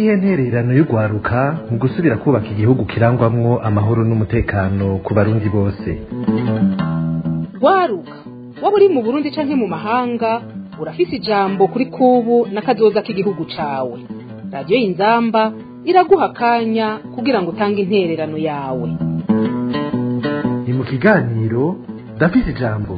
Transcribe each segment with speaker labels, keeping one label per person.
Speaker 1: niyihe ntererano y'urwaruka mu gusubira kubaka igihugu kirangwamwo amahoro n'umutekano ku barundi bose
Speaker 2: rwaruka waba uri mu burundi canke mu mahanga urafise ijambo kuri kubu n'akazoza k'igihugu cawe radiyo y'inzamba iraguha akanya kugira ngo utange intererano yawe
Speaker 1: ni mu kiganiro ndafise ijambo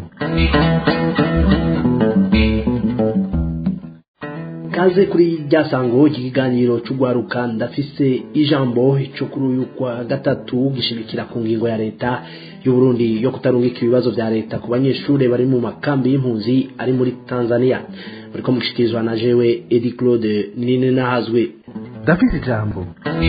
Speaker 3: kaze kuri rya sango iki kiganiro c'urwaruka ndafise ijambo cyo kuri uyu kwa gatatu gishimikira ku ngingo ya leta y'uburundi yo kutarungika ibibazo vya leta ku banyeshure bari mu makambi y'impunzi ari muri tanzania bariko mushikirizwa na jewe edi claude nine nahazwe
Speaker 1: ndafise ijambo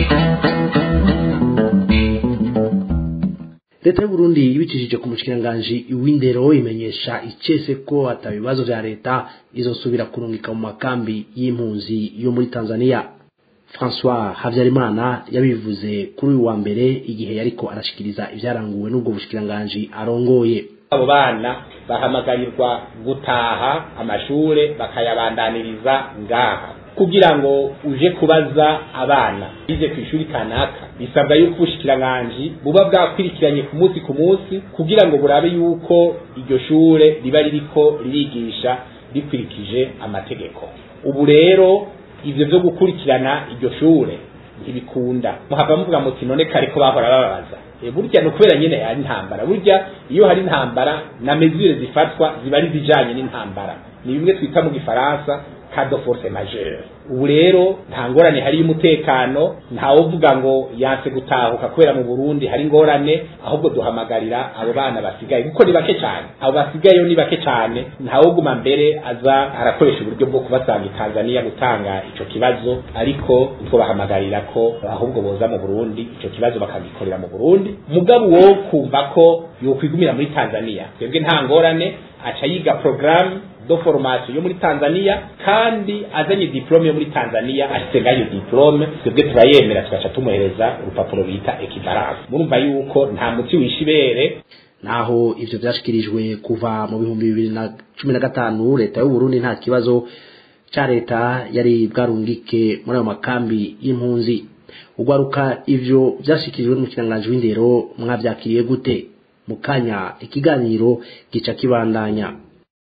Speaker 3: leta y'uburundi ibicishije ku mushikiranganji w'indero imenyesha icese ko ata bibazo vya leta izosubira kurungika mu makambi y'impunzi yo muri tanzania françois habyarimana yabivuze kuri uyu wa mbere igihe yariko arashikiriza ivyaranguwe n'ubwo bushikiranganji arongoye
Speaker 4: abo bana bahamagarirwa gutaha amashure bakayabandaniriza ngaha kugira ngo uje kubaza abana bize ku ishuri kanaka bisabwa yuko ubushikiranganji buba bwakwirikiranye ku munsi ku munsi kugira ngo burabe yuko iryo shure riba ririko ririgisha rikurikije amategeko ubu rero ivyo vyo gukurikirana iryo shure ntibikunda muhava muvuga muti none kare ko bahora bababaza e burya ni ukubera nyine hari intambara burya iyo hari intambara na mesure zifatwa ziba ari zijanye n'intambara ni bimwe twita mu gifaransa kado force majeure ubu rero nta ngorane hari y'umutekano ntawuvuga ngo yanse gutahuka kubera mu Burundi hari ingorane ahubwo duhamagarira abo bana basigaye kuko ni bake cyane abo basigayeyo ni bake cyane ntawuguma mbere aza arakoresha uburyo bwo kubasanga i Tanzania gutanga ico kibazo ariko twobahamagarira ko ahubwo boza mu Burundi ico kibazo bakagikorera mu Burundi mugabo wo kumva ko yokwigumira muri Tanzania twebwe nta ngorane aca yiga programme do formation yo muri Tanzania kandi azanye diplome yo muri Tanzania ashitse ngayo diplome twebwe turayemera tugaca tumuhereza urupapuro bita equivalence murumva yuko nta muti wishibere
Speaker 3: naho ivyo vyashikirijwe kuva mu bihumbi bibiri na cumi na gatanu leta y'uburundi nta kibazo ca leta yari bwarungike muri ayo makambi y'impunzi ugwaruka ivyo vyashikirijwe n'umukiranganji w'indero mwavyakiriye gute mu kanya ikiganiro gica kibandanya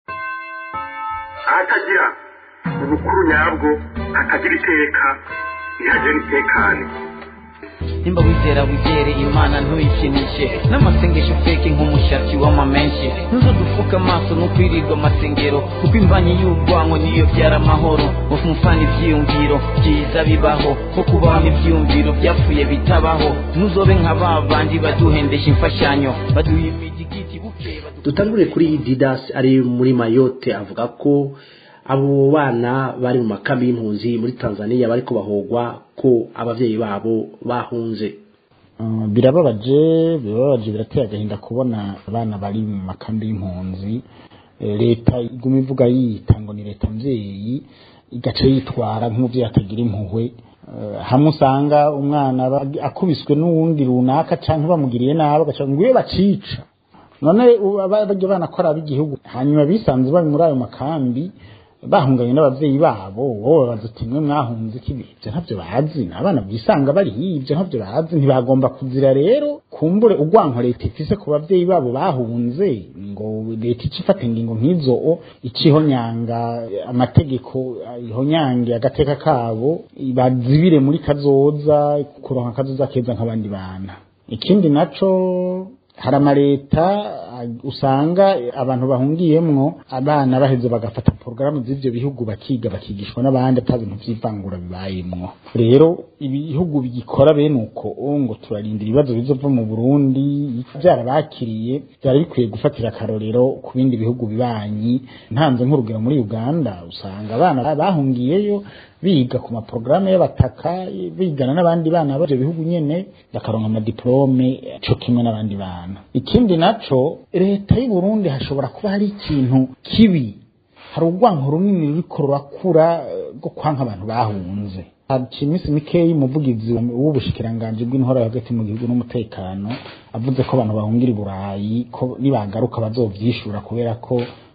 Speaker 5: ahatagira ubukuru nyabwo hatagira iteka ntihagire n'itekane
Speaker 6: nimba wizera wizere imana ntuyikinishe n'amasengesho feke nk'umushatsi w'amamenshi ntuzo dufuka amaso n'ukwirirwa amasengero kuko imbanyi y'urwango niyo byara amahoro mufana ivyiyumviro byiza bibaho nko kubaho ivyiyumviro byapfuye bitabaho ntuzobe nka ba bandi baduhendesha imfashanyo baduha imigigiti bukeye badu-
Speaker 3: dutangure kuri didas ari muri mayote avuga ko abo bana bari mu makambi y'impunzi muri tanzania bariko bahogwa ko abavyeyi babo bahunze
Speaker 7: Uh, birababaje birababaje birateye agahinda kubona abana bari mu makambi y'impunzi Eh, leta iguma ivuga yiyita ngo ni leta mvyeyi igaca yitwara nk'umuvyeyi atagira impuhwe Eh, hamwe usanga umwana aba- akubiswe n'uwundi runaka canke bamugiriye nabi agaca ngo iyo bacica none ubu aba- barya bana ko ari ab'igihugu hanyuma bisanze bari muri ayo makambi bahunganye n'abavyeyi babo wowe babaza uti mwe mwahunze iki ibyo ntabyo bazi ni abana bisanga bari hirya ntabyo bazi ntibagomba kuzira rero kumbure urwanko leta ifise ku bavyeyi babo bahunze ngo leta ica ifata ingingo nk'izo o icihonyanga amategeko ihonyange agateka kabo bazibire muri kazoza kuronka kazoza keza nk'abandi bana ikindi naco hari amaleta ah, usanga abantu bahungiyemwo abana baheze bagafata porogaramu z'ivyo bihugu bakiga bakigishwa n'abandi ata bintu vy'ivangura bibayemwo rero ibihugu bigikora bene uko oh, ngo turarindira ibibazo bizova mu burundi vyarabakiriye vyari bikwiye gufatira akarorero ku bindi bihugu bibanyi ntanze nk'urugero muri uganda usanga abana bahungiyeyo biga ku maporogaramu y'abataka bigana n'abandi bana b'ivyo bihugu nyene bakaronka amadiplome co kimwe n'abandi bana ikindi naco leta y'u Burundi hashobora kuba hari ikintu kibi hari urwanko runini ruriko rurakura eh, rwo kwanka abantu bahunze haciye iminsi mikeyi umuvugizi w'ubushikiranganji bw'intore hagati mu gihugu n'umutekano avuze ko abantu bahungira i burayi ko nibagaruka bazovyishura kubera ko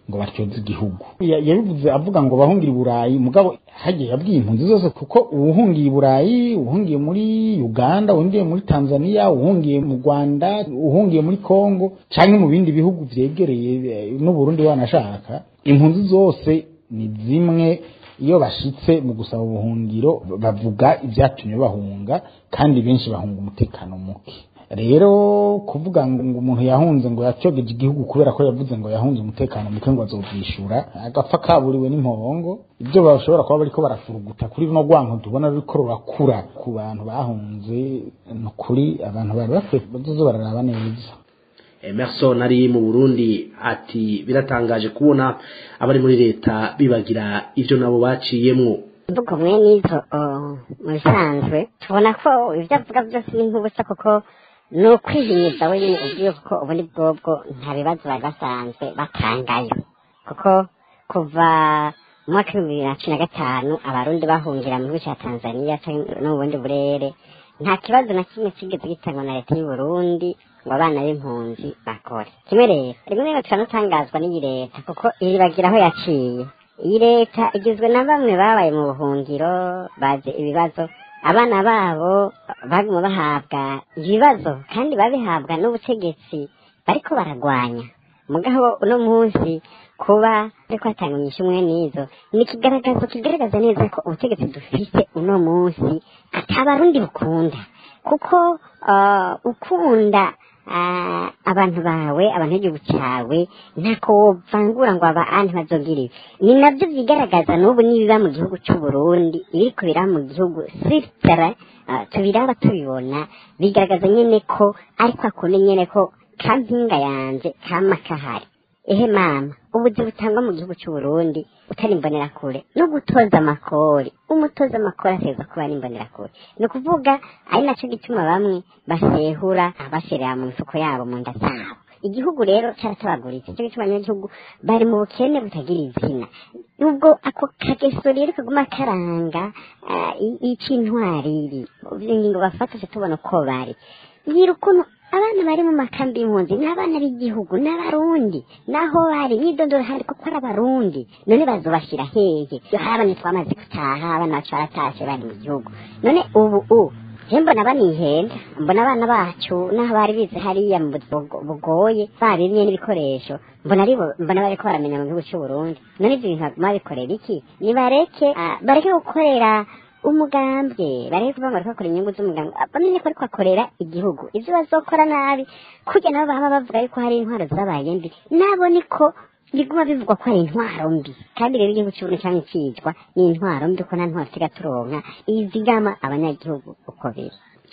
Speaker 7: ngo batyoze igihugu Ya- yabivuze avuga ngo bahungira i burayi mugabo hagiye yabwiye impunzi zose kuko uwuhungiye i burayi uwuhungiye muri uganda uwuhungiye muri tanzania uwuhungiye mu rwanda uwuhungiye muri congo cyangwa mu bindi bihugu vyegereye eh, n'uburundi wanashaka impunzi zose ni zimwe iyo bashitse mu gusaba ubuhungiro bavuga ibyatumye bahunga kandi benshi bahunga umutekano muke rero kuvuga ngo ngo umuntu yahunze ngo yacyogeje igihugu kubera ko yavuze ngo yahunze umutekano muke ngo azovyishura agapfa kaburiwe n'impongo ibyo bashobora kuba bariko barafuruguta kuri runo rwanko tubona ruriko rurakura ku bantu bahunze ni ukuri abantu bari bakwiye bazoze bararaba neza
Speaker 3: emerson ari mu burundi ati biratangaje kubona abari muri leta bibagira ivyo nabo baciyemwo
Speaker 8: imvugo mwe n'izo oh, mu bisanzwe tubona ko ibyo avuga byose ni nk'ubusa kuko ni ukwihinyuza wenyine ubwiye kuko ubundi bwobwo nta bibazo bari basanzwe batangayo kuko kuva mu mwaka w'ibihumbi bibiri na cumi na gatanu abarundi bahungira mu gihugu cya tanzania canke no mu bundi burere nta kibazo na kimwe kigeze gitangwa na leta y'u Burundi ngo abana b'impunzi bakore kimwe rero rimwe na rimwe turanatangazwa n'iyi leta kuko iribagira aho yaciye iyi leta igizwe na bamwe babaye mu buhungiro bazi ibibazo abana babo baguma bahabwa ibibazo kandi babihabwa n'ubutegetsi bariko baragwanya mugabo uno munsi kuba ariko hatanga inyishu umwe n'izo ni ikigaragazo kigaragaza neza ko ubutegetsi dufite uno munsi atabarundi bukunda kuko ah, ukunda ah, abantu bawe abantu b'igihugu cyawe ntako wovangura ngo aba anti bazogira ibi ni nabyo byigaragaza n'ubu n'ibiba mu gihugu cy'u Burundi ibiriko biraba mu gihugu sitara tubiraba tubibona bigaragaza nyene ko ariko akunda nyene ko kampinga yanje kama kahari ehe mama ubuzi butangwa mu gihugu cy'u Burundi utari imbonerakure no gutoza amakori umutoza amakori ateza kuba ari imbonerakure ni ukuvuga ari nacyo gituma bamwe basehura bashyirira mu mifuko yabo mu nda zabo igihugu rero cyaratabaguritse cyo gituma abanyagihugu bari mu bukene butagira izina nubwo ako kageso rero kaguma karanga ah, i- ic'intwariri ingingo bafata tubona uko bari ngira ukuntu abana bari mu makambi y'impunzi ni abana b'igihugu n'abarundi naho bari mwidondoro hari kuko ari abarundi none bazobashyira hehe iyo hari abana twamaze gutaha abana bacu baratashe bari mu gihugu none ubu u je mbona banihenda mbona abana bacu n'aho bari bize hariya mu buzi bugo- bugoye babimye n'ibikoresho mbona ari bo mbona bariko baramenya mu gihugu cy'u Burundi none ivyo bintu baguma bikorera iki nibareke ah, bareke gukorera umugambwe bareke kuvuga ngo bariko bakora inyungu z'umugambwe Ah, bamenye ko ariko bakorera igihugu ivyo bazokora nabi kurya nabo baba bavuga yuko hari intwaro zabaye mbi nabo niko biguma bivugwa ko ari intwaro mbi kandi rero igihugu cy'uburundi cyangwa ikicwa ni intwaro mbi ko nta ntwaro tusiga turonka izigama abanyagihugu uko biri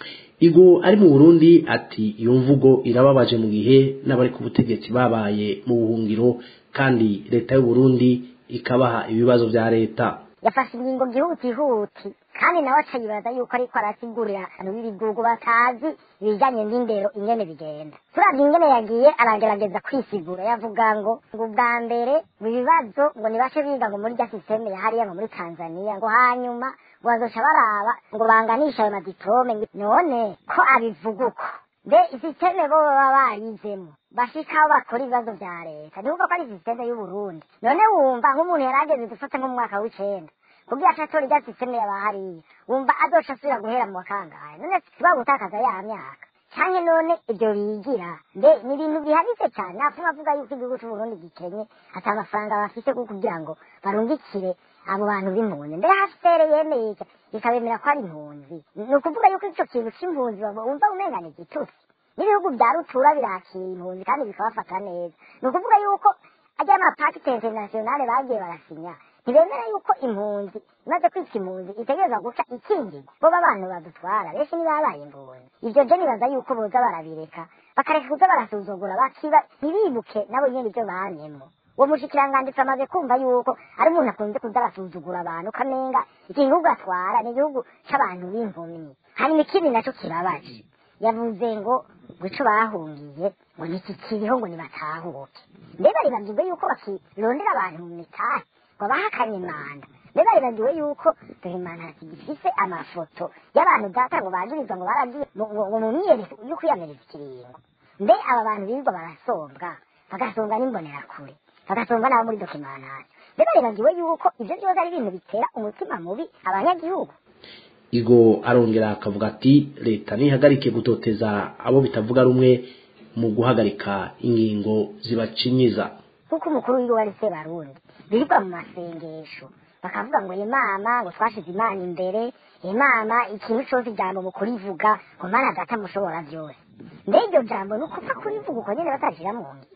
Speaker 3: igo ari mu burundi ati iyo mvugo irababaje mu gihe n'abari ku butegetsi babaye mu buhungiro kandi leta y'u Burundi ikabaha ibibazo vya leta
Speaker 9: yafashe ingingo byihuti kandi nawe acayibaza yuko ariko arasigurira abantu b'ibihugu batazi ibijyanye n'indero ingene bigenda turabye ingene yagiye aragerageza kwisigura yavuga ngo ngo ubwa mbere ngo ibibazo ngo nibashe biga ngo muri rya sisiteme ya hariya ngo muri tanzania ngo hanyuma ngo bazoca baraba ngo banganishe ayo madiplome ngo none ko abivuga uko mbe isisiteme bo baba barizemo bashika aho bakora ibibazo vya leta ntiwumva ko ari sisiteme y'uburundi none wumva nk'umuntu yarageze dufate nk'umwaka w'icenda kugira acatora irya sisiteme yaba hariya wumva azoca asubira guhera mu wakangahe none siba gutakaza ya myaka canke none ibyo bigira mbe ni ibintu bihanitse cane napfuma avuga yuko igihugu c'uburundi gikenye ata amafaranga bafise ko kugira ngo barungikire abo bantu b'impunzi mbere hafere yemeye ica ikabemera ko ari impunzi ni ukuvuga yuko ico kintu c'impunzi baba- wumva umengana igitutsi n'ibihugu bya rutura birakira impunzi kandi bikabafata neza ni ukuvuga yuko ajya amapakite internationale bagiye barasinya ntibemera yuko impunzi imaze kwitwa impunzi itegereza guca ikingirwa bo abantu badutwara benshi ntibabaye impunzi ibyo je nibaza yuko boza barabireka bakareka kuza barasuzugura bakiba ntibibuke nabo nyene ibyo banyemo uwo mushikiranganditsi amaze kumva yuko ari umuntu akunze kuza arasuzugura abantu ukamenga iki gihugu atwara ni igihugu c'abantu b'impumyi hanyuma ikindi naco kibabaje yavuze ngo ngo ico bahungiye ngo ntikikiriho ngo nibatahuke mbe baribagirwe yuko bakirondera abantu mu mitari ngo bahakanye imanda mbe baribagiwe yuko dore imana zigifise amafoto y'abantu data ngo bagirizwa ngo baragiye mu- ngo ngo mu myiyereko yo kwiyamiriza ikiringo mbe aba bantu birirwa barasombwa bagasombwa n'imbonerakure bagasumba n'abo muri dokimantaje mbega bibagiwe yuko ivyo vyose ari ibintu bitera umutima mubi abanyagihugu
Speaker 3: igo arongera akavuga ati leta ntihagarike gutoteza abo bitavuga rumwe mu guhagarika ingingo zibacinyiza
Speaker 9: kuko umukuru w'igihugu ari se barundi birirwa mu masengesho bakavuga ngo imana ngo twashize imana imbere imana ikintu cose ijambo mu kurivuga ngo mana data mushobora byose mbega iryo jambo ni ukupfa kurivuga uko nyene batarishira mu ngiro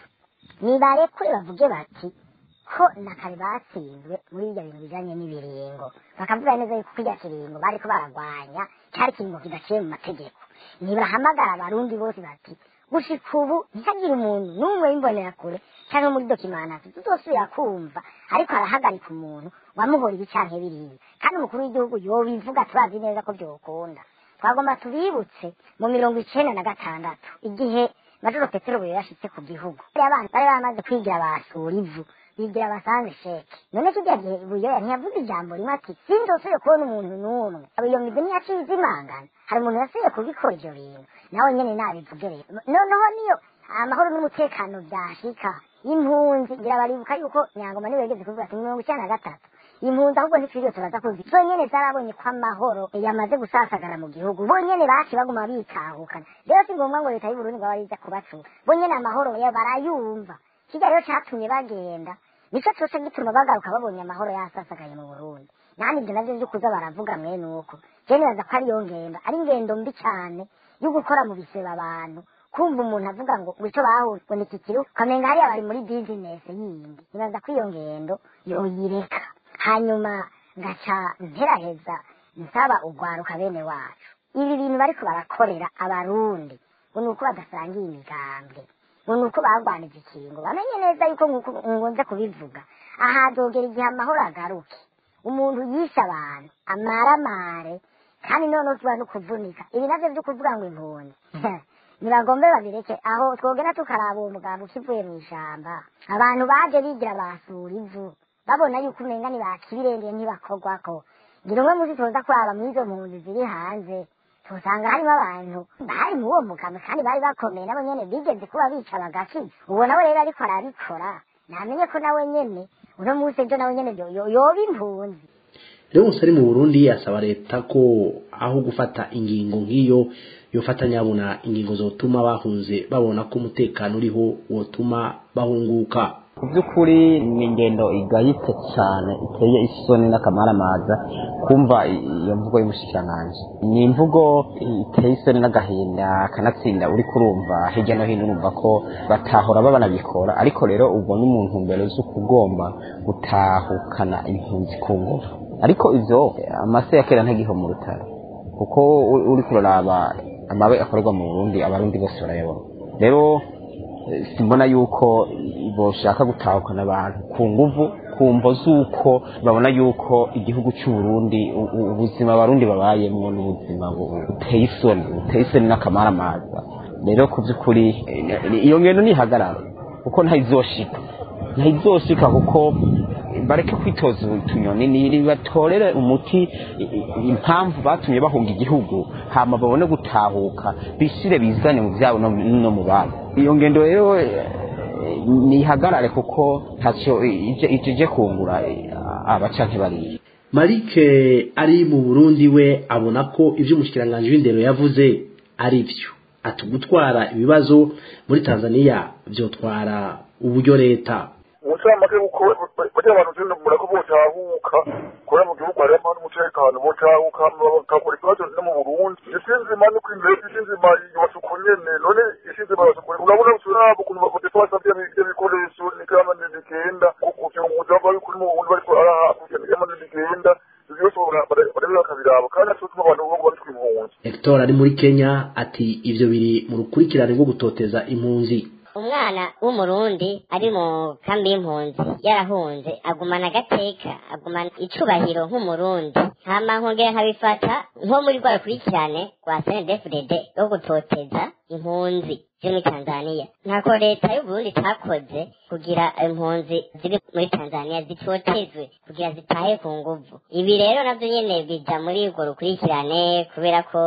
Speaker 9: nibarekure bavuge bati ko na kare batsinzwe muri ibyo bintu bijanye n'ibiringo bakavuga neza yuko kirya kiringo bariko baragwanya cyari kiringo kidaciye mu mategeko nibahamagara abarundi bose bati gushika ubu ntihagire umuntu n'umwe w'imbonerakure cyangwa muri dokimanasi tuzosubira kumva ariko arahagarika umuntu wamuhora ibi canke biriya kandi umukuru w'igihugu yobivuga turazi neza ko vyokunda twagomba tubibutse mu mirongo icenda na gatandatu igihe majoro petero buyo yashitse ku gihugu abana bari bamaze kwigira basura ivu bigira basanze sheke none kirya gihe buyoya ntiyavuze ijambo rimwe ati sinzosubire kubona umuntu n'umwe iyo mizi niyaciye izimangana hari umuntu yasubiye kubikora ivyo bintu nawe nyene nabivuge rero noneho niyo amahoro n'umutekano vyashika impunzi ngira baribuka yuko nyangoma niwe yageze kuvuga ati mirongo icenda na gatatu impunzi ahubwo ntitwiriwe turaza kuzi zonyene zarabonye ko amahoro yamaze gusasagara mu gihugu bonyene baci baguma bitahukana rero si ngombwa ngo leta y'uburundi ngo bariza kubacura bonyene amahoro ya barayumva kirya rero catumye bagenda nico cose gituma bagaruka babonye amahoro yasasagaye mu burundi nani ivyo navyo vyo kuza baravuga mwene uko je nibaza ko ariyo ngendo ari ingendo mbi cane yo gukora mu biseba abantu kumva umuntu avuga ngo ico bahura ngo nikikiru ukamenga hariya bari muri bizinesi yindi nibaza ko iyo ngendo yoyireka hanyuma ngaca nteraheza nsaba ugwaruka bene wacu ibi bintu bariko barakorera abarundi ngo ni uko badasangiye imigambwe ngo ni uko bagwanije ikingo bamenye neza yuko ngonze kubivuga ahazogera igihe amahoro agaruke umuntu yishe abantu amaramare kandi noneho tuba no kuvunika ibi navyo vyo kuvuga ngo impunzi ntibagombe babireke aho twogera tukaraba uwo mugabo ukivuye mu ishamba abantu baje bigira basura ivu babona yuko umenga ntibakibirengeye ntibakorwako ngira umwe muzi tuza kuraba muri izo mpunzi ziri hanze tusanga harimo abantu bari mu uwo mugabo kandi bari bakomeye nabo nyene bigeze kuba bica bagakiza uwo nawe rero ariko arabikora namenye ko nawe nyene uno munsi ejo nawe nyene yoba impunzi
Speaker 3: rero umusore mu burundi asaba leta ko aho gufata ingingo nk'iyo yofata nyabona ingingo zotuma bahunze babona ko umutekano uriho wotuma bahunguka
Speaker 10: ku by'ukuri ni ingendo igayitse cyane iteye isoni n'akamaramaza kumva iyo mvugo y'umushikiranganji ni imvugo iteye isoni n'agahinda kanatsinda uri kurumva hirya no hino urumva ko batahora babanabikora ariko rero ubwo n'umuntu mbere z'ukugomba gutahukana impunzi ku ngufu ariko ivyo amase ya kera ntagiho mu rutare kuko uri kuraraba amabe akorerwa mu burundi abarundi bose barayabona rero simbona yuko boshaka gutahukana abantu ku nguvu ku mvo z'uko babona yuko igihugu cy'u Burundi ubuzima abarundi babayemwo n'ubuzima buteye isoni buteye isoni n'akamaramaza rero ku by'ukuri iyo ngendo nihagarara kuko ntayizoshika ntayizoshika kuko bareke kwitoza utunyoni nibatorere umuti impamvu batumye bahunga igihugu hama babone gutahuka bishire bizane mu byabo no mu babo iyo ngendo rero nihagarare kuko ntacyo ije kungura abaca ntibariye
Speaker 3: marike ari mu burundi we abona ko ibyo umushikiranganji w'indero yavuze ari byo ati gutwara ibibazo muri tanzania byotwara uburyo leta
Speaker 5: umucamanza kuko bajya abantu turi murako botahuka kubera mu gihugu harimo amahoro n'umutekano botahuka bakakora ikibazo no mu burundi isi nzima no kw'imbere isi nzima yubatse uko nyene none isi nzima yubatse uko urabona turabo ukuntu bakodefa basavye ibyo bikoresho nikama ndigenda kuvyunguza bari kuri mu burundi bariko araha kugenda nikama ndigenda byose barabira bakabiraba kandi natwe tuma abantu bo babitwa impunzi
Speaker 3: hector ari muri kenya ati ivyo biri mu rukurikirane rwo gutoteza impunzi
Speaker 8: umwana w'umurundi ari mu kambi y'impunzi yarahunze agumana agateka agumana icubahiro nk'umurundi hama nkongera nkabifata nko muri rwa rukurikirane rwa snedfdd rwo gutoteza impunzi ziri muri tanzania ntako leta y'uburundi itakoze kugira impunzi ziri muri tanzania zitotezwe kugira zitahe ku nguvu ibi rero navyo nyene bija muri urwo rukurikirane kubera ko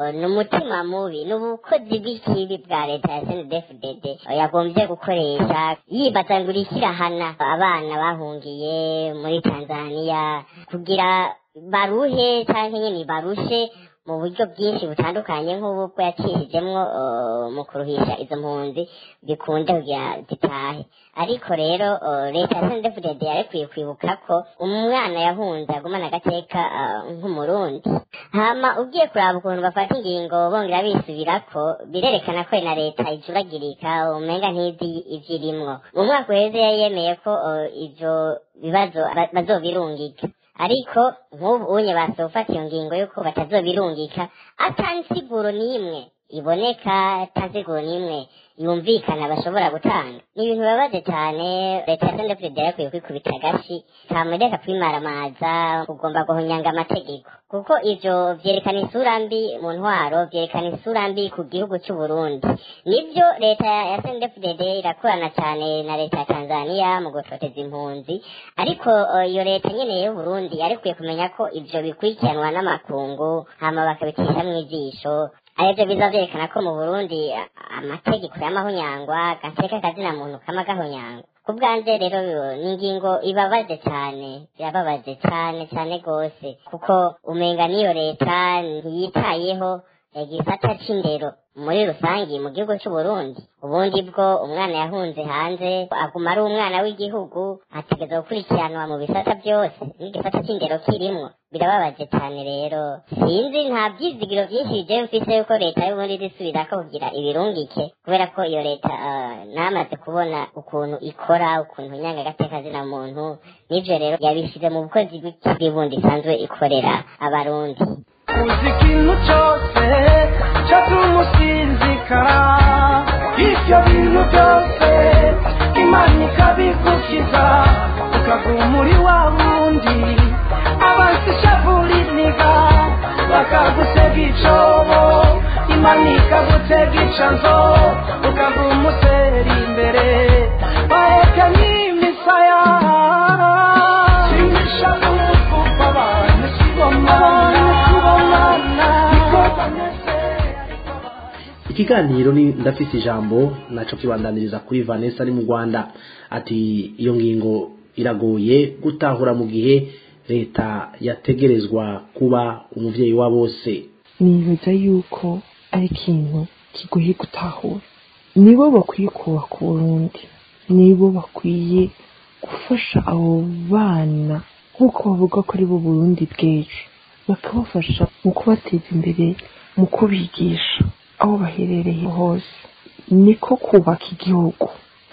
Speaker 8: ni umutima mubi ni ubukozi bw'ikibi bwa leta ya snedfdd yagombye gukoresha yibaza ngo irikirahana abana bahungiye muri tanzania kugira baruhe cyangwa nyine barushe mu buryo bwinshi butandukanye nk'ubu bwo yacishijemwo mu kuruhisha izo mpunzi bikunde kugira zitahe ariko rero leta ya sendefudede yarekwiye kwibuka ko umwana yahunze agumana agateka nk'umurundi hama ugiye kuraba ukuntu bafata ingingo bongera bisubirako birerekana ko na leta ijuragirika umenga ntizi ivyirimwo mu mwaka uheze yari yemeye ko ivyo bibazo bazobirungika ariko nk'ubu unye basofata iyo ngingo yuko batazobirungika atansiguro n'imwe iboneka atansiguro n'imwe yumvikana bashobora gutanga ni ibintu bibabaje cyane leta ya sende perezida yakwiye kwikubita agashi kamureka kwimaramaza kugomba guhonyanga amategeko kuko ivyo vyerekana isura mbi mu ntwaro vyerekana isura mbi ku gihugu c'u Burundi nivyo leta ya CNDD-FDD irakorana cyane na leta ya Tanzania mu gutoteza impunzi ariko iyo leta nyene y'u Burundi yarikwiye kumenya ko ivyo bikurikiranwa n'amakungu hama bakabicishamwo ijisho arivyo biza vyerekana ko mu Burundi amategeko y'amahonyangwa gateka kazina muntu kama gahonyangwa ku bwanje rero ni ingingo ibabaje cyane irababaje cyane cyane rwose kuko umenga n'iyo leta ntiyitayeho igisata c'indero muri rusangi mu gihugu c'u Burundi ubundi bwo umwana yahunze hanze aguma ari umwana w'igihugu ategeza gukurikiranwa mu bisata byose n'igisata c'indero kirimwo birababaje cyane rero sinzi nta byizigiro byinshi bigiye mfise yuko leta y'uburundi izisubirako kugira ibirungike kubera ko iyo leta namaze kubona ukuntu ikora ukuntu nyanga agateka zina muntu n'ivyo rero yabishize mu bukozi bw'ikibi bundi isanzwe ikorera abarundi
Speaker 11: uzi ikintu cyose cyatuma usinzikara ibyo bintu byose imana ikabigukiza ukaguma muri wa wundi abansi ishavuriniga bakagutega icobo imana ikagutega icanzo ukaguma usera imbere baheka n'imisaya simisha umufuka abantu sibomana
Speaker 3: ikiganiro ni ndafise ijambo naco kibandaniriza kuri Vanessa ari mu Rwanda ati iyo ngingo iragoye gutahura mu gihe leta yategerezwa kuba umuvyeyi wa bose
Speaker 12: nibaza yuko ari ikintu kigoye gutahura nibo bakwiye kubaka uburundi nibo bakwiye gufasha abo bana nk'uko bavuga ko ari bo burundi bw'ejo bakabafasha mu kubateza imbere mu kubigisha aho baherereye hose niko kubaka igihugu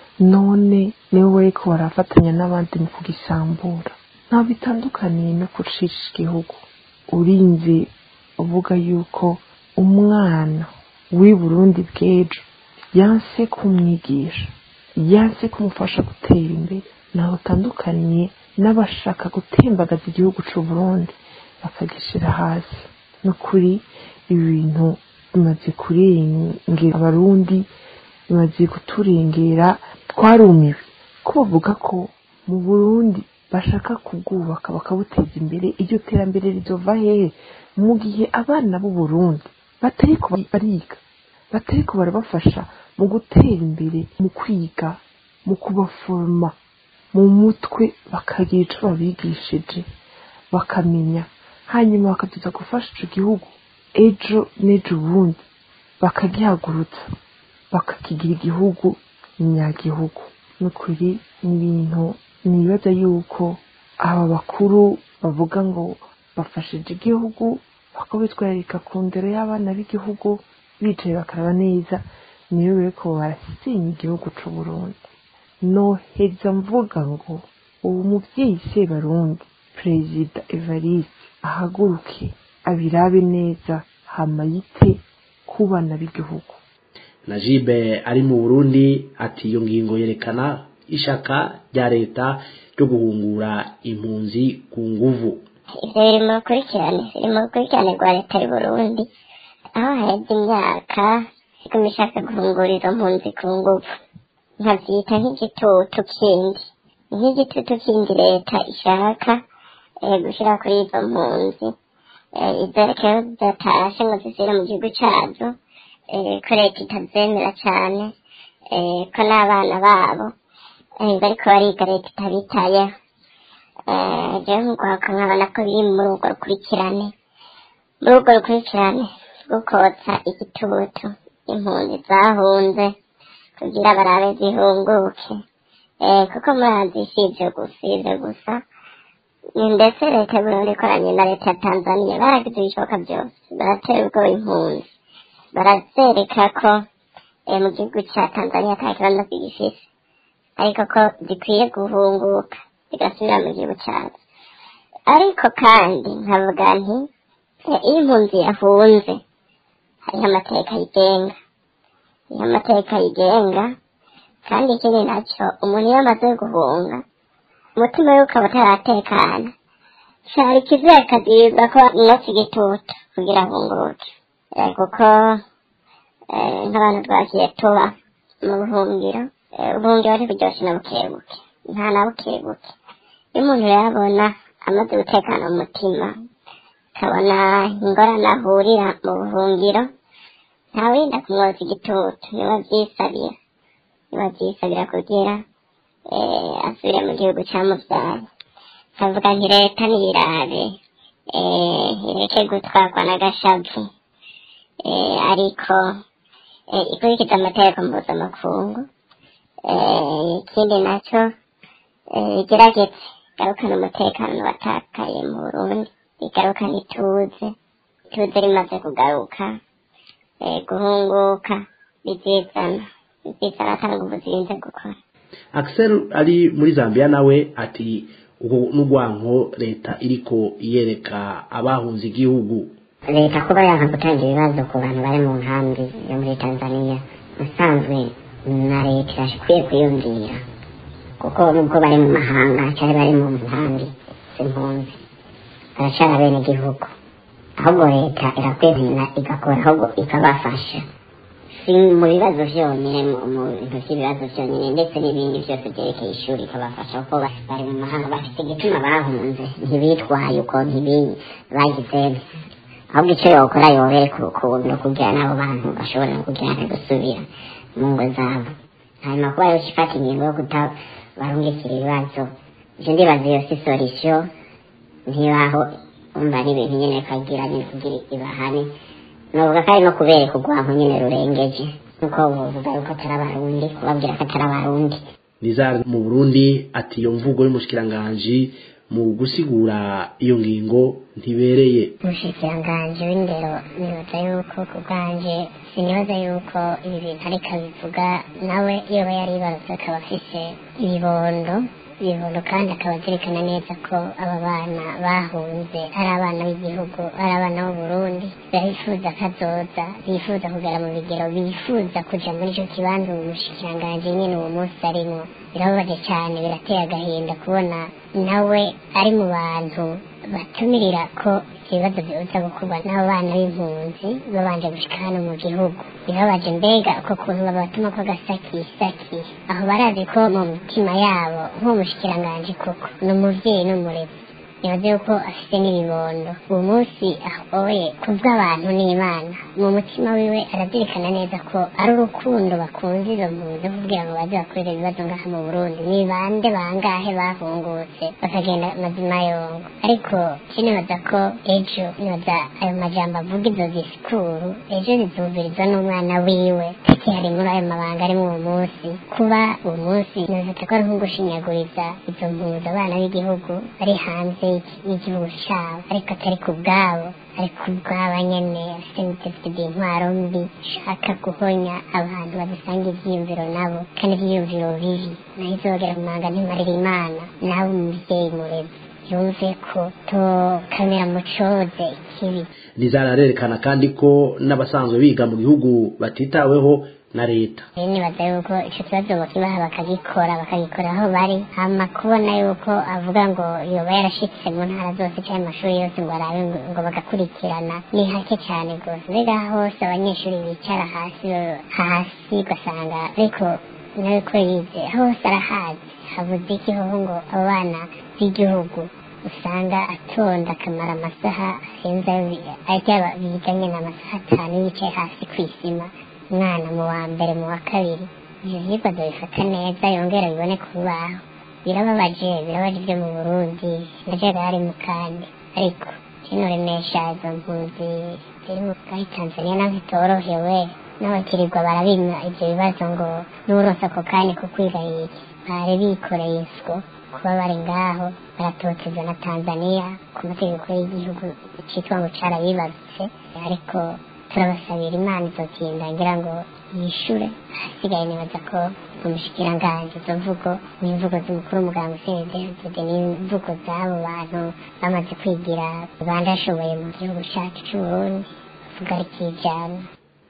Speaker 12: none nibo bariko barafatanya n'abandi mu kugisambura nta bitandukaniye no gucisha igihugu urinze uvuga yuko umwana w'i burundi bw'ejo yanse kumwigisha yanse kumufasha gutera imbere ntaho utandukaniye n'abashaka gutembagaza igihugu c'u burundi bakagishira hasi no kuri ibi bintu bimaze kurengera abarundi bimaze kuturengera twarumiwe ko bavuga ko mu burundi bashaka kubwubaka bakabuteza imbere iryo terambere rizova hehe mu gihe abana b'u burundi batariko bariga batariko barabafasha mu gutera imbere mu kwiga mu kubaforoma mu mutwe bakagira ico babigishije bakamenya hanyuma bakaduza gufasha ico gihugu ejo n'ejo ubundi bakagihagurutsa bakakigira igihugu nyagihugu n'ukuri ni ibintu nibaza yuko aba bakuru bavuga ngo bafashije igihugu bakabitwararika ku ndero y'abana b'igihugu bicaye bakaraba neza niyo bariko barasenya igihugu c'u Burundi noheza mvuga ngo ubu muvyeyi Sebarundi perezida Evariste ahaguruke abirabe neza hama yite ku bana b'igihugu
Speaker 3: Najibe ari mu Burundi ati iyo ngingo yerekana ishaka rya leta ryo guhungura impunzi ku nguvu
Speaker 13: ivyo biri mu rukurikirane biri mu rukurikirane rwa leta y'u Burundi aho haheze imyaka iguma ishaka guhungura izo mpunzi ku nguvu nkavyita nk'igitutu kindi nk'igitutu kindi leta ishaka gushira kuri izo mpunzi eh, izo rero zidatashe ngo zisubire mu gihugu cazo eh, ko leta itazemera cane eh, ko n'abana babo eh, bariko bariga leta itabitayeho Eh, jewe nkugwaka nkabona ko biri muri urwo rukurikirane muri urwo rukurikirane rwo kotsa igitutu impunzi zahunze kugira barabe zihunguke eh, kuko murazi si ivyo gusa ivyo gusa ni ndetse leta y'uburundi ikoranye na leta ya tanzania baragize ibishoboka byose baratera ubwoba impunzi barazereka ko eh, mu gihugu ca tanzania ata kibazo kigifise ariko ko zikwiye guhunguka zigasubira mu gihugu cyazo ariko kandi nkavuga nti eh, iyo impunzi yahunze hariho amateka yigenga hariho amateka yigenga kandi ikindi nacyo umuntu iyo amaze guhunga umutima we ukaba utaratekana cyari kizere akabwirwa ko inotsi igitutu kugira ahunguke Eh, kuko eh, nk'abantu twagiye tuba mu buhungiro eh, ubuhungiro ntiburyoshe na bukebuke nta na bukebuke iyo umuntu yabona amaze gutekana mu mutima akabona ingorane ahurira mu buhungiro ntawinda kumwoza igitutu niba byisabira niba byisabira kugira eh, asubire mu gihugu cyamubyaye kavuga nti leta niyirabe eh, ireke gutwarwa n'agashavu eh, ariko eh, ikurikiza amategeko mpuzamakungu eh, ikindi nacyo eh, igerageze igarukane umutekano watakaye mu burundi igarukane ituze ituze rimaze kugaruka eh, guhunguka bizizana bizizana atanga nguvu zirinze gukora
Speaker 3: Axel ari muri Zambia nawe ati ubu n'urwanko leta iriko yereka abahunze igihugu
Speaker 8: leta kuba yanga gutanga ibibazo ku bantu bari mu nkambi yo muri tanzania usanzwe na leta irashikwiye kwiyumvira kuko nubwo bari mu mahanga cyangwa bari mu nkambi z'impunzi baracara bene gihugu ahubwo leta irakwemera igakora ahubwo ikabafasha si mu bibazo byonyine mu mu bintu by'ibibazo byonyine ndetse n'ibindi byose byerekeye ishuri ikabafasha kuko ba- bari mu mahanga bafite igituma bahunze ntibitwaye uko ntibi bagize ahubwo icyo yokora yobereka urukundo kugira n'abo bantu bashobora no kugira ngo gusubira mu ngo zabo hanyuma kuba yose ifata ingingo yo kutabarungikira ibibazo ibyo ndibaza iyo si solisiyo ntibaho umva ari ibintu nyine kagira nyine kugira ibahane novuga ko ari no kubereka urwanko nyine rurengeje nuko buvuga yuko atari abarundi kubabwira ko atari abarundi
Speaker 3: Nizar mu Burundi ati iyo mvugo y'umushikiranganji mu gusigura iyo ngingo ntibereye
Speaker 13: umushikiranganji w'indero nibaza yuko ku bwanje sinibaza yuko ibi bintu ariko abivuga nawe yoba yari yibarutse akaba afise ibibondo ibibondo kandi akaba azirikana neza ko aba bana bahunze ari abana b'igihugu ari abana b'uburundi bifuza kazoza bifuza kugera mu bigero bifuza kuja muri ico kibanza uwo mushikiranganji nyene uwo munsi arimwo birababaje cyane birateye agahinda kubona nawe ari mu bantu batumirira ko ibibazo biza gukorwa n'abo bana b'impunzi babanje gushika hano mu gihugu birababaje mbega uko kuntu babatuma ko gasakisaki aho barazi ko mu mitima yabo nk'umushikiranganji koko ni umuvyeyi n'umurezi nibaze yuko afite n'ibibondo uwo munsi ahoye kubw'abantu n'imana mu mutima wiwe arazirikana neza ko ari urukundo bakunze izo mpunzi kugira ngo baze bakorere ibibazo ngaha mu burundi ni bande bangahe bahungutse bakagenda mazima yongo ariko je nibaza ko ejo nibaza ayo majambo avuga izo disikuru ejo zizumvirizwa n'umwana wiwe kakihari muri ayo mabanga ari uwo munsi kuba uwo munsi nibaza ko ari nko gushinyaguriza izo mpunzi abana b'igihugu bari hanze y'iki- y'igihugu cyabo ariko atari ku bwabo ari ku bwabo nyene afite n'ibitekerezo intwaro mbi shaka guhonya abantu badasanga ivyiyumviro nabo kandi ivyiyumviro bibi naho izogera mu manga ntimarira imana nawe umuvyeyi murezi yumve ko tokamera mucoze ikibi
Speaker 3: Nizar arerekana kandi ko n'abasanzwe biga mu gihugu batitaweho na leta
Speaker 13: rero nibaza yuko ico kibazo bokibaha bakagikora bakagikora aho bari hama kubona yuko avuga ngo yoba yarashitse mu ntara zose canke amashuri yose ngo arabe ngo ngo bagakurikirana ni hake cane rwose mbega hose abanyeshuri bicara hasi hasi ugasanga ariko nawe ko yize hose arahazi habuze iki hoho ngo abo bana b'igihugu usanga atonda akamara amasaha arenze ajya biganye n'amasaha atanu yicaye hasi ku isima umwana mu wa mbere mu wa kabiri ibyo vyigwa bifata neza yongera bibone ku rubaho birababaje birabaje ibyo mu burundi ndajagari mu kandi ariko kino remesha izo mpunzi ziri mu bwari tanzania naho zitorohewe n'abakirirwa barabimwa ibyo bibazo ngo n'uronse ako kanya ko kwiga iki bari bikoreye iswo kuba bari ngaho baratotezwa na tanzania ku mategeko y'igihugu citwa ngo carabibarutse ariko turabasabira imana izotinda ngira ngo yishure ahasigaye nibaza ko umushikiranganji izo mvugo n'imvugo z'umukuru w'umuganga usenedezede n'imvugo z'abo bantu bamaze kwigira bandashoboye mu gihugu cacu c'uburundi bavuga ari kijana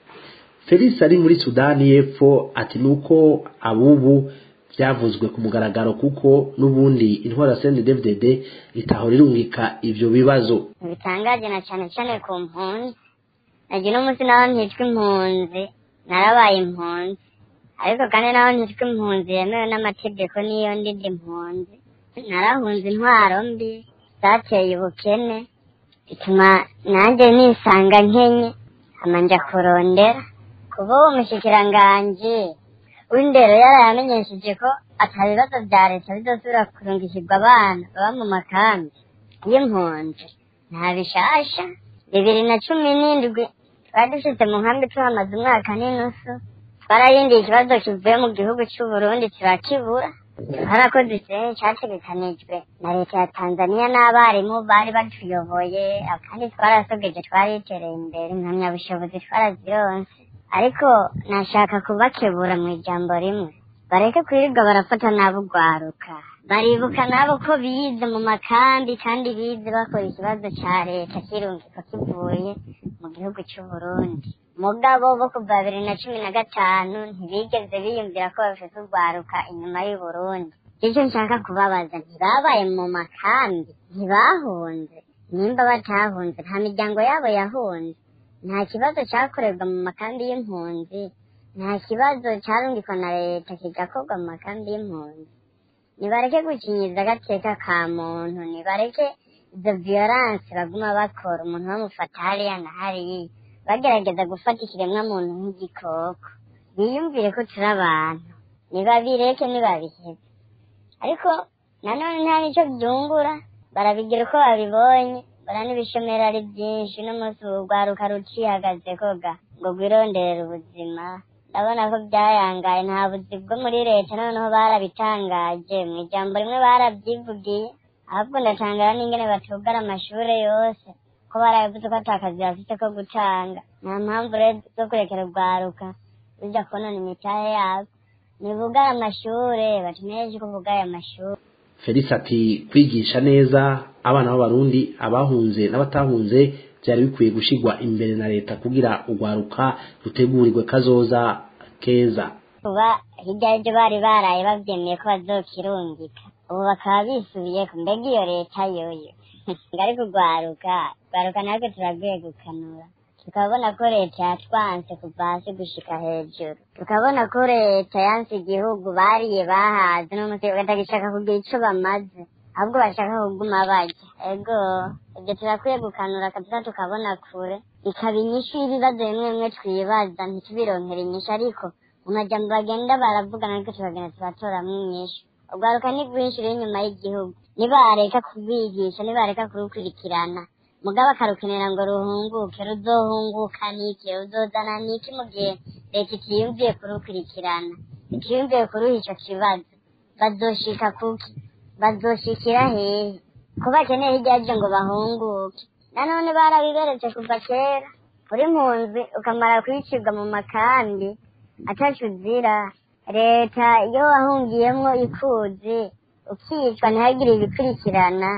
Speaker 3: felix ari muri sudani y'epfo ati nuko abubu byavuzwe ku mugaragaro kuko n'ubundi intwara sende dvdd itahora irungika ivyo bibazo
Speaker 13: bitangaje na cyane cyane ku mpunzi nagira umunsi naho ntitwa impunzi narabaye impunzi ariko kandi naho ntitwa impunzi yemewe n'amategeko n'iyo ndidi impunzi narahunze intwaro mbi zateye ubukene bituma nanjye nisanga nkenye amanja kurondera kuba uwo mushikiranganji w'indero yarayamenyesheje ko ata bibazo bya leta bizosubira kurungikirwa abana baba mu makambi y'impunzi nta bishasha bibiri na cumi n'indwi twari dufite mu nkambi tuhamaze umwaka n'inusu twararindiye ikibazo kivuye mu gihugu c'uburundi turakibura twarakoze ikintu categekanijwe na leta ya tanzania n'abarimu bari batuyoboye kandi twarasogeje twaritereye imbere impamyabushobozi twarazironse ariko nashaka kubakebura mu ijambo rimwe bareke kwirirwa barafata nabo ugwaruka baribuka nabo ko bize mu makambi kandi bize bakora ikibazo ca leta kirungiko kivuye mu gihugu c'uburundi mugabo bo kuva bibiri na cumi na gatanu ntibigeze biyumvira ko bafite urwaruka inyuma y'uburundi icyo nshaka kubabaza ntibabaye mu makambi ntibahunze nimba batahunze nta miryango yabo yahunze nta kibazo cyakorerwa mu makambi y'impunzi nta kibazo cyarungikwa na leta kigakorwa mu makambi y'impunzi nibareke gukinyiza agateka ka muntu nibareke izo violence baguma bakora umuntu bamufata hariya na hariya bagerageza gufata ikiremwa muntu nk'igikoko biyumvire ko turi abantu nibabireke nibabihebe ariko nanone nta nicyo byungura barabigira uko babibonye bara n'ibishomero ari byinshi n'umunsi urwaruka rucihagaze koga ngo rwironderere ubuzima ndabona ko byayangaye nta buzi bwo muri leta noneho barabitangaje mu ijambo rimwe barabyivugiye ahubwo ndatangara n'ingene batugara amashure yose ko barabivuze ko ata kazi bafite ko gutanga nta mpamvu rero zo kurekera urwaruka rujya konona imitahe yabo nibugare amashure batumeje ko bugaye amashure
Speaker 3: felix ati kwigisha neza abana b'abarundi abahunze n'abatahunze byari bikwiye gushigwa imbere na leta kugira urwaruka rutegurirwe kazoza keza
Speaker 13: kuba hirya y'ibyo bari baraye babyemeye ko bazokirungika ubu bakaba bisubiye ku mbega iyo leta yoyo ngo ariko urwaruka urwaruka natwe turaguye gukanura tukabona ko leta yatwanse kuva hasi gushika hejuru tukabona ko leta yanse igihugu bariye bahaze n'umunsi batagishaka kugira ico bamaze ahubwo bashaka kuguma barya ego ibyo turakwiye gukanura kabisa tukabona kure ikaba inyishu y'ibibazo bimwe bimwe twibaza ntitubironkere inyishu ariko mu majambo bagenda baravugana ariko tukagenda tubatoramwo inyishu urwaruka ni rwinshi ruri inyuma y'igihugu nibareka kubigisha nibareka kurukurikirana mugabo akarukenera ngo ruhunguke ruzohunguka niki ruzozana niki mu gihe leta itiyumviye kurukurikirana itiyumviye kuruha ico kibazo bazoshika kuki bazoshikira hehe ko bakeneye hirya yaje ngo bahunguke nanone barabiberetse kuva kera uri mpunzi ukamara kwicirwa mu makambi ataco uzira leta iyo wahungiyemwo ikuzi ukicwa ntihagire ibikurikirana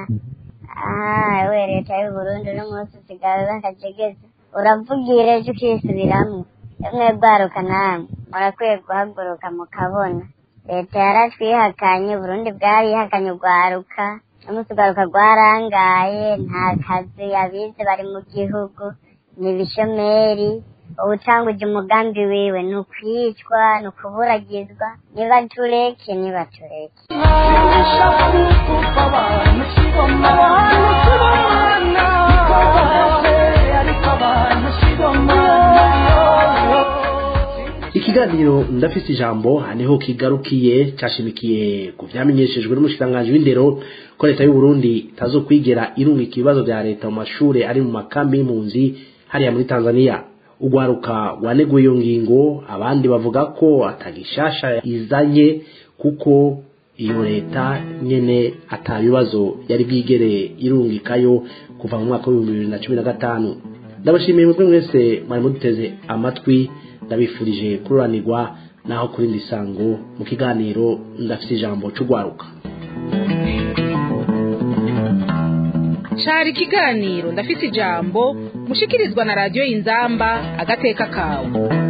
Speaker 13: aha we leta y'uburundi uno munsi usigaye bakajegeza uravugira ejo ukisubiramwo emwe bwaruka namwe murakwiye guhaguruka mukabona leta yaratwihakanye uburundi bwarihakanye urwaruka umunsi urwaruka rwarangaye nta kazi abize bari mu gihugu ni ibishomeri ubutanguje umugambi wiwe ni ukwicwa ni ukuburagizwa nibatureke nibatureke
Speaker 11: Ntabishaka kuva abantu kibona
Speaker 3: ikiganiro ndafise ijambo niho kigarukiye cyashimikiye ku vyamenyeshejwe n'umushikiranganji w'indero ko leta y'u Burundi itazokwigera irungika ibibazo vya leta mu mashure ari mu makambi y'impunzi hariya muri Tanzania ugwaruka waneguye iyo ngingo abandi bavuga ko atagishasha izanye kuko iyo leta nyene atabibazo yari bwigere irungikayo kuva mu mwaka w'ibihumbi bibiri na cumi na gatanu ndabashimiye mwebwe mwese mwari muduteze amatwi ndabifurije kururanirwa naho kuri ndi sango mu kiganiro ndafite ijambo c'ugwaruka
Speaker 2: cari ikiganiro ndafise ijambo mushikirizwa na radiyo inzamba agateka kawe